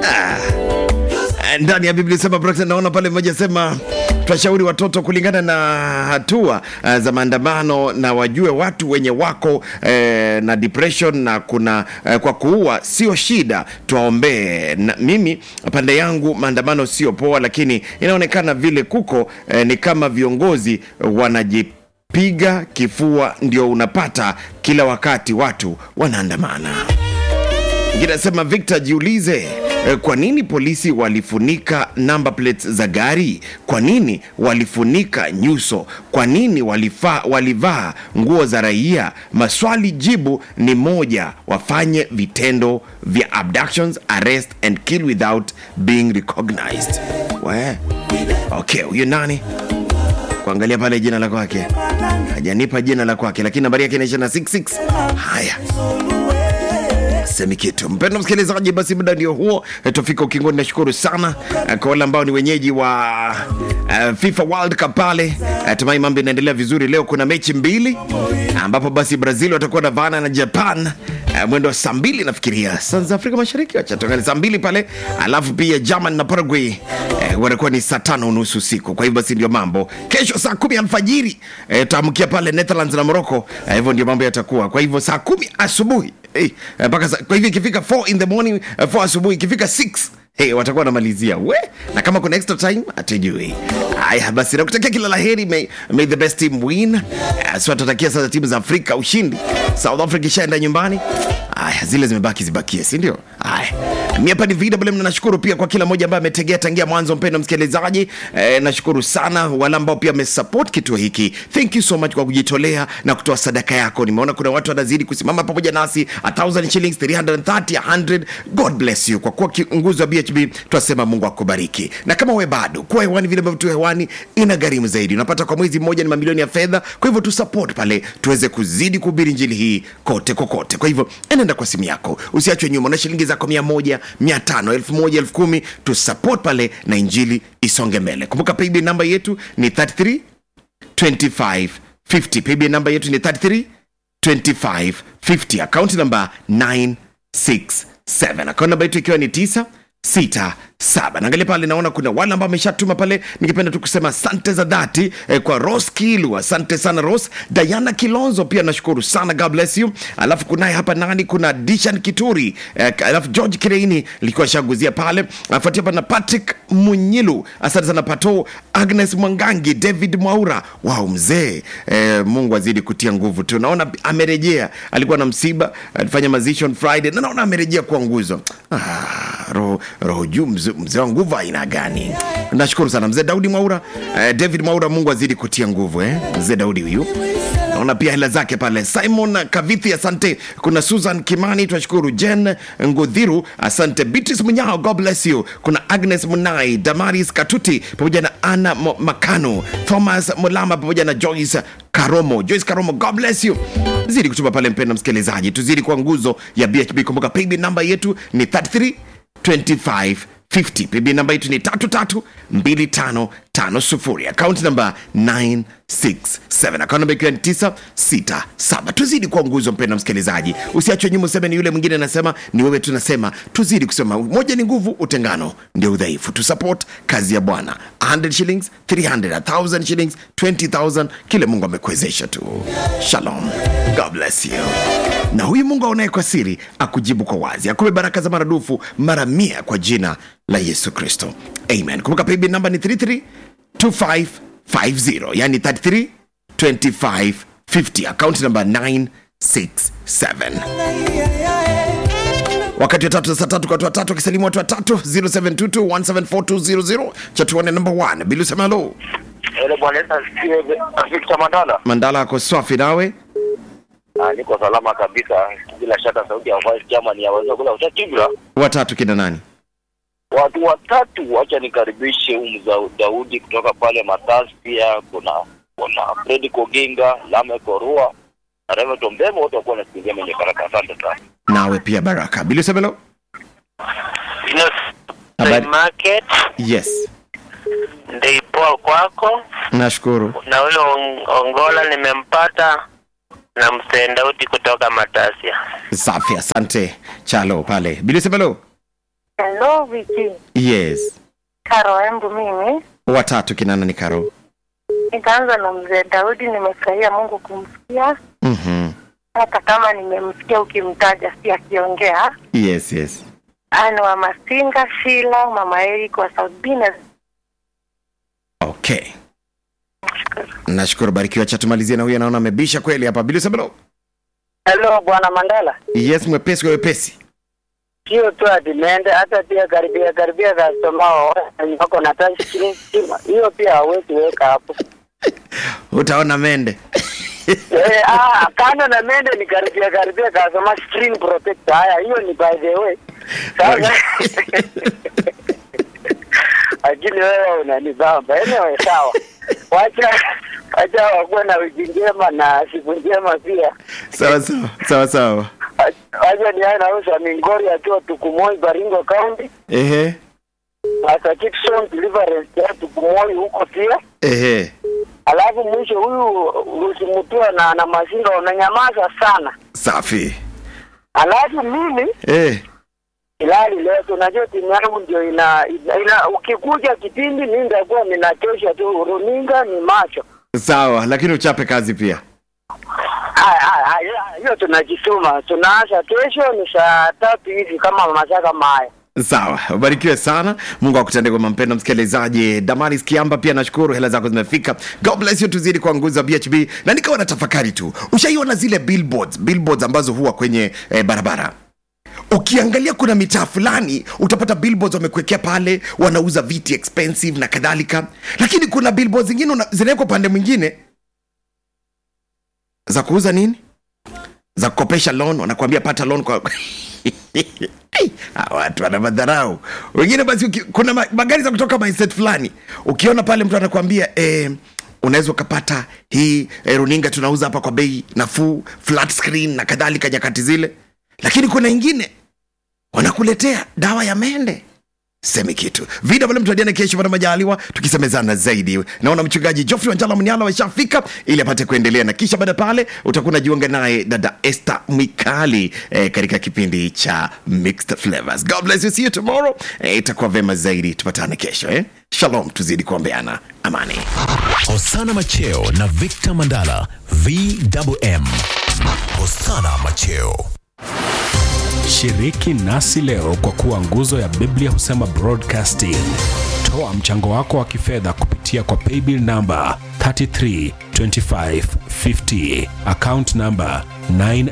Ah. ndani ya biblia sema Brockton, naona pale mmoja sema twashauri watoto kulingana na hatua uh, za maandamano na wajue watu wenye wako eh, na depression na kuna eh, kwa kuua sio shida tuwaombee na mimi pande yangu maandamano sio poa lakini inaonekana vile kuko eh, ni kama viongozi wanajipiga kifua ndio unapata kila wakati watu wanaandamana Inasema Victor, jiulize eh, kwa nini polisi walifunika number plates za gari? Kwa nini walifunika nyuso? Kwa nini walifa, walivaa nguo za raia? Maswali jibu ni moja, wafanye vitendo vya abductions, arrest and kill without being recognized. We, okay, huyu nani? Kuangalia pale jina la kwake, hajanipa jina la kwake, lakini nambari yake inaisha na 66. Haya semi kitu mpendo msikilizaji basi muda ndio huo Eh, tufika ukingoni nashukuru sana eh, kwa wale ambao ni wenyeji wa uh, fifa world cup pale uh, tumai mambo inaendelea vizuri leo kuna mechi mbili ambapo basi brazil watakuwa na vana na japan uh, mwendo wa saa mbili nafikiria saa za afrika mashariki wachatangani saa mbili pale alafu pia german na paraguay eh, watakuwa ni saa tano unusu usiku kwa hivyo basi ndio mambo kesho saa kumi alfajiri eh, tutaamkia pale netherlands na morocco eh, hivyo ndio mambo yatakuwa kwa hivyo saa kumi asubuhi hey, mpaka sa- kwa hivyo ikifika 4 in the morning uh, 4 asubuhi ikifika 6 Hey, watakuwa wanamalizia we na kama kuna extra time hatujui haya basi nakutakia kila la heri may, may the best team win uh, so tutatakia sasa timu za afrika ushindi south africa ishaenda nyumbani haya zile zimebaki zibakie si ndio haya mi hapa ni vw na nashukuru pia kwa kila mmoja ambaye ametegea tangia mwanzo mpendo msikilizaji eh, nashukuru sana wale ambao pia wamesupport kituo hiki thank you so much kwa kujitolea na kutoa sadaka yako nimeona kuna watu wanazidi kusimama pamoja nasi a 1000 shillings 330 100 god bless you kwa kuwa kiongozi wa bhb twasema mungu akubariki na kama we bado kuwa hewani vile ambavyo tu hewani ina gharimu zaidi unapata kwa mwezi mmoja ni mamilioni ya fedha kwa hivyo tu support pale tuweze kuzidi kuhubiri njili hii kote kokote kwa hivyo enenda kwa simu yako usiachwe nyuma na shilingi zako mia moja mia tano elfu moja elfu kumi tu support pale na injili isonge mbele kumbuka paybill namba yetu ni 33 25 50 paybill namba yetu ni 33 25 50 akaunti namba 967 akaunti namba yetu ikiwa ni 9 sita saba naangalia pale naona kuna wale ambao ameshatuma pale nikipenda tu kusema asante za dhati eh, kwa ros kilu asante sana ros diana kilonzo pia nashukuru sana god bless you alafu kunaye hapa nani kuna dishan kituri eh, alafu george kireini likuwa shaguzia pale afuatia hapa na patrick munyilu asante sana pato agnes mwangangi david mwaura wao mzee eh, mungu azidi kutia nguvu tu naona amerejea alikuwa na msiba alifanya mazishi on friday na naona amerejea kwa nguzo ah, roho roho juu mzee mzee wa nguvu aina gani nashukuru sana mzee daudi mwaura eh, david mwaura mungu azidi kutia nguvu eh? mzee daudi huyu naona pia hela zake pale simon kavithi asante kuna susan kimani tunashukuru jen ngudhiru asante beatrice munyao god bless you kuna agnes munai damaris katuti pamoja na ana Mo- makano thomas mulama pamoja na joyce karomo joyce karomo god bless you zidi kutuma pale mpenda msikilizaji tuzidi kwa nguzo ya bhb kumbuka paybill namba yetu ni 33 25 50 pb namba yetu ni 33255 akaunti namba 967 akaunti namba ikiwa ni 967 tuzidi kuwa nguzo mpenda msikilizaji usiachwe nyuma useme ni yule mwingine anasema ni wewe tunasema tuzidi kusema moja ni nguvu utengano ndio udhaifu tusupport kazi ya bwana 100 shillings 300 1000 shillings 20000 kile mungu amekuwezesha tu shalom god bless you na huyu mungu aonaye kwa siri akujibu kwa wazi akupe baraka za maradufu mara mia kwa jina la yesu kristo amen kumbuka paybill namba ni 332550 yani 332550 akaunti namba 967 wakati wa tatu za saa tatu kwa watu watatu wakisalimu watu watatu 0722174200 chatuane namba 1 bilu sema halo Ele bwana Yesu asifiwe. Victor Mandala. mandala ako swafi nawe Ah, niko salama kabisa. Bila shaka sauti ya Vice German yaweza kula utatibra. watatu kina nani Watu watatu wacha nikaribishe umu Daudi kutoka pale Matasi pia kuna kuna Fred Koginga, Lame Korua, na Reverend Tombemo wote wakuwa nasikilizia mwenye baraka. Asante sana. nawe pia baraka bilu sema halo Ino Habari. market yes ndeipoa kwako nashukuru na huyo On- ongola nimempata na msendauti kutoka matasia safi asante chalo pale bilu sema halo Hello, Viki. yes Karo embu mimi. watatu kinana ni karo Nitaanza na mzee Daudi, nimefurahia Mungu kumsikia. mm-hmm. Hata kama nimemsikia ukimtaja si akiongea. yes yes Ani wa Masinga, Shila, Mama Eric wa South Bina. okay nashukuru barikiwa cha tumalizie na huyu anaona amebisha kweli hapa bilusabelo Hello bwana Mandala, yes mwepesi kwa wepesi sio tu adimende, hata pia karibia karibia customer wako na touch screen stima, hiyo pia hawezi weka hapo. utaona mende Eh, ah, kando na mende ni karibia karibia customer screen protector. Haya, hiyo ni by the way. Sasa lakini wewe unanibamba. Anyway, sawa. Wacha wacha wakuwe na wiki njema na siku njema pia. sawa sawa sawa sawa Wacha ni haya nauza Mingori akiwa Tukumoi Baringo County. ehe Sasa Kitson Deliverance ya Tukumoi huko pia. ehe Alafu mwisho huyu usimutua na na mazinga unanyamaza sana. safi Alafu mimi eh Hilali leo tunajua timu yangu ndio ina, ina, ina ukikuja kipindi mimi nitakuwa ninachosha tu runinga ni macho. sawa lakini uchape kazi pia Haya, haya, haya, hiyo tunajituma. Tunaanza kesho ni saa tatu hivi kama masaa kama haya. sawa ubarikiwe sana mungu akutende kwa mampendo msikilizaji damaris kiamba pia nashukuru hela zako zimefika god bless you tuzidi kwa nguzo bhb na nikawa na tafakari tu ushaiona zile billboards billboards ambazo huwa kwenye eh, barabara ukiangalia kuna mitaa fulani utapata billboards wamekuwekea pale wanauza viti expensive na kadhalika lakini kuna billboards zingine una- zinawekwa upande mwingine za kuuza nini za kukopesha loan wanakuambia pata loan kwa Ai, hawa watu wana madharau wengine basi uki, kuna ma- magari za kutoka mindset fulani ukiona pale mtu anakuambia eh, unaweza ukapata hii eh, runinga tunauza hapa kwa bei nafuu flat screen na kadhalika nyakati zile lakini kuna ingine wanakuletea dawa ya mende semi kitu vida pale mtuadiane kesho pana majaliwa tukisemezana zaidi naona mchungaji jofrey wanjala mniala washafika ili apate kuendelea na kisha baada pale utakuwa unajiunga naye dada este mwikali eh, katika kipindi cha mixed flavors god bless you see you tomorrow eh, itakuwa vema zaidi tupatane kesho eh? shalom tuzidi kuombeana amani Hosana Macheo na Victor Mandala VMM. Hosana Macheo. Shiriki nasi leo kwa kuwa nguzo ya Biblia husema broadcasting. Toa mchango wako wa kifedha kupitia kwa paybill namba 332550 account namba 9